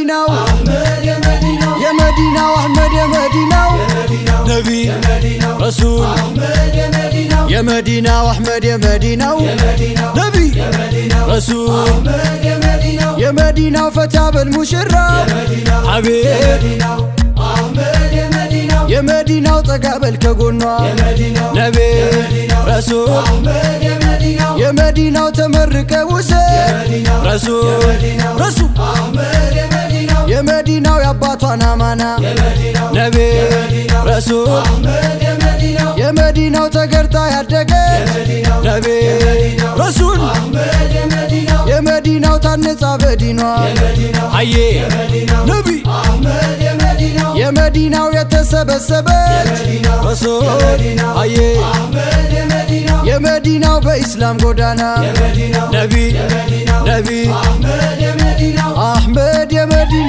ነው የመዲናው አህመድ የመዲናው ነቢ ረሱል የመዲናው አህመድ የመዲናው ነቢ ረሱል የመዲናው ፈታ በል ሙሽራ አቤት የመዲናው ጠጋ በል ከጎኗ ነቢ ረሱል የመዲናው ተመርቀ ውሰድ ረሱል ረሱል የመዲናው የአባቷን አማና ነቢ ረሱል የመዲናው ተገርታ ያደገች ነቢ ረሱል የመዲናው ታነጻ በዲኗ አዬ ነቢ የመዲናው የተሰበሰበች ረሱል አዬ የመዲናው በኢስላም ጎዳና ነቢ ነቢ አህመድ የመዲናው